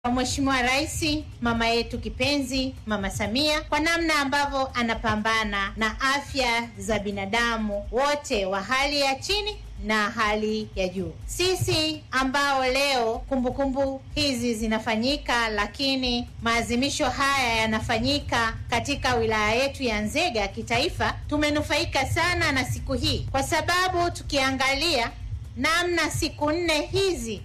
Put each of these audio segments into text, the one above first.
kwa Mheshimiwa Rais mama yetu kipenzi Mama Samia kwa namna ambavyo anapambana na afya za binadamu wote wa hali ya chini na hali ya juu. Sisi ambao leo kumbukumbu kumbu hizi zinafanyika, lakini maadhimisho haya yanafanyika katika wilaya yetu ya Nzega kitaifa, tumenufaika sana na siku hii kwa sababu tukiangalia namna siku nne hizi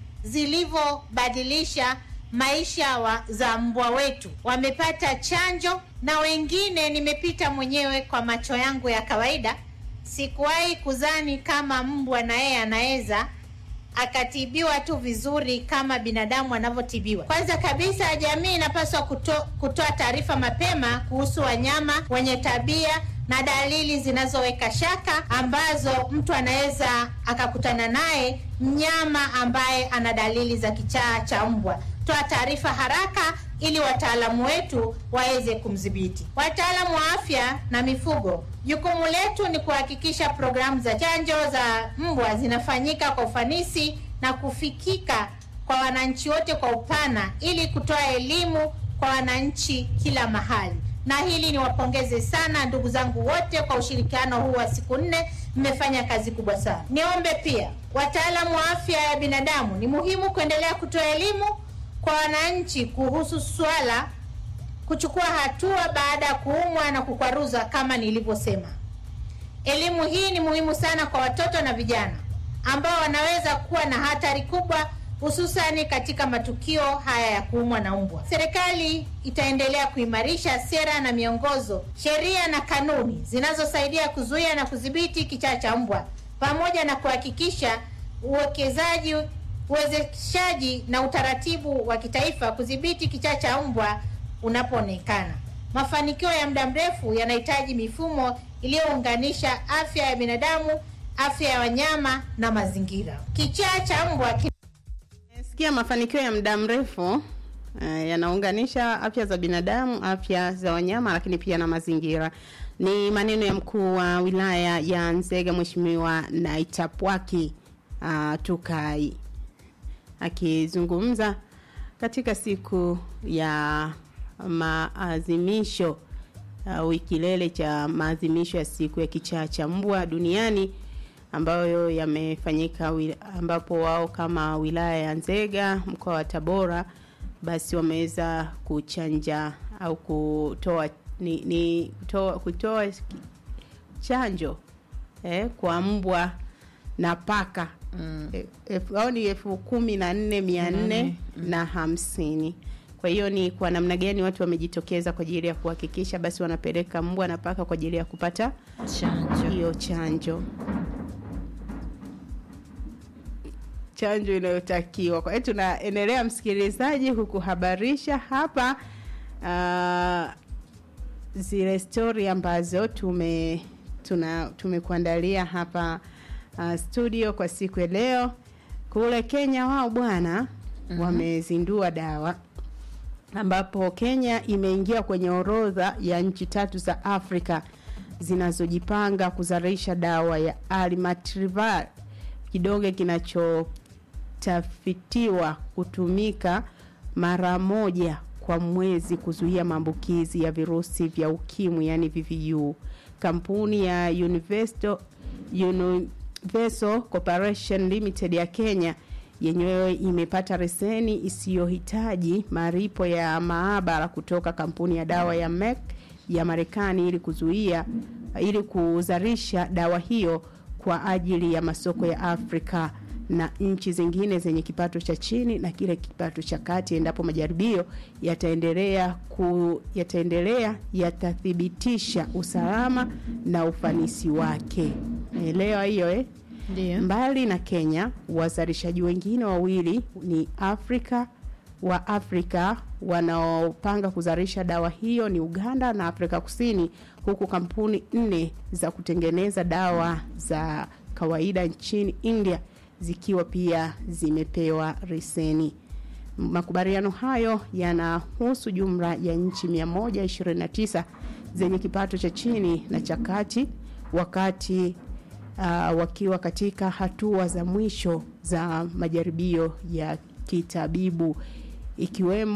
zilivyobadilisha maisha wa, za mbwa wetu wamepata chanjo, na wengine nimepita mwenyewe kwa macho yangu ya kawaida. Sikuwahi kuzani kama mbwa na yeye anaweza akatibiwa tu vizuri kama binadamu anavyotibiwa. Kwanza kabisa, jamii inapaswa kuto, kutoa taarifa mapema kuhusu wanyama wenye tabia na dalili zinazoweka shaka ambazo mtu anaweza akakutana naye mnyama ambaye ana dalili za kichaa cha mbwa. Toa taarifa haraka ili wataalamu wetu waweze kumdhibiti. Wataalamu wa afya na mifugo, jukumu letu ni kuhakikisha programu za chanjo za mbwa zinafanyika kwa ufanisi na kufikika kwa wananchi wote kwa upana, ili kutoa elimu kwa wananchi kila mahali. Na hili niwapongeze sana ndugu zangu wote kwa ushirikiano huu wa siku nne, mmefanya kazi kubwa sana. Niombe pia wataalamu wa afya ya binadamu, ni muhimu kuendelea kutoa elimu kwa wananchi kuhusu swala kuchukua hatua baada ya kuumwa na kukwaruzwa. Kama nilivyosema, elimu hii ni muhimu sana kwa watoto na vijana ambao wanaweza kuwa na hatari kubwa, hususani katika matukio haya ya kuumwa na mbwa. Serikali itaendelea kuimarisha sera na miongozo, sheria na kanuni zinazosaidia kuzuia na kudhibiti kichaa cha mbwa pamoja na kuhakikisha uwekezaji uwezeshaji na utaratibu wa kitaifa kudhibiti kichaa cha mbwa unapoonekana. Mafanikio ya muda mrefu yanahitaji mifumo iliyounganisha afya ya binadamu, afya ya wanyama na mazingira. Kichaa cha mbwa sikia, mafanikio ya muda mrefu uh, yanaunganisha afya za binadamu, afya za wanyama, lakini pia na mazingira. Ni maneno ya mkuu wa wilaya ya Nzega, Mheshimiwa Naitapwaki uh, Tukai akizungumza katika siku ya maadhimisho uh, kilele cha maadhimisho ya siku ya kichaa cha mbwa duniani ambayo yamefanyika, ambapo wao kama wilaya ya Nzega mkoa wa Tabora basi wameweza kuchanja au kutoa ni, ni kutoa, kutoa chanjo eh, kwa mbwa na paka mm. au ni elfu kumi na nne mia nne na hamsini. Kwa hiyo ni kwa namna gani watu wamejitokeza kwa ajili ya kuhakikisha basi wanapeleka mbwa na paka kwa ajili ya kupata chanjo hiyo chanjo chanjo inayotakiwa. Kwa hiyo tunaendelea, msikilizaji, kukuhabarisha hapa uh, zile stori ambazo tume tuna tumekuandalia hapa uh, studio kwa siku ya leo. Kule Kenya wao bwana mm -hmm. wamezindua dawa ambapo Kenya imeingia kwenye orodha ya nchi tatu za Afrika zinazojipanga kuzalisha dawa ya Alimatrival, kidonge kinachotafitiwa kutumika mara moja kwa mwezi kuzuia maambukizi ya virusi vya ukimwi yani VVU. Kampuni ya Universal, Universal Corporation Limited ya Kenya yenyewe imepata leseni isiyohitaji maripo ya maabara kutoka kampuni ya dawa ya Merck ya Marekani ili kuzuia ili kuzalisha dawa hiyo kwa ajili ya masoko ya Afrika na nchi zingine zenye kipato cha chini na kile kipato cha kati, endapo majaribio yataendelea ku yataendelea yatathibitisha usalama na ufanisi wake. Elewa hiyo eh? Ndiyo. Mbali na Kenya, wazalishaji wengine wawili ni Afrika wa Afrika wanaopanga kuzalisha dawa hiyo ni Uganda na Afrika Kusini, huku kampuni nne za kutengeneza dawa za kawaida nchini India zikiwa pia zimepewa leseni. Makubaliano hayo yanahusu jumla ya nchi 129 zenye kipato cha chini na cha kati wakati uh, wakiwa katika hatua za mwisho za majaribio ya kitabibu ikiwemo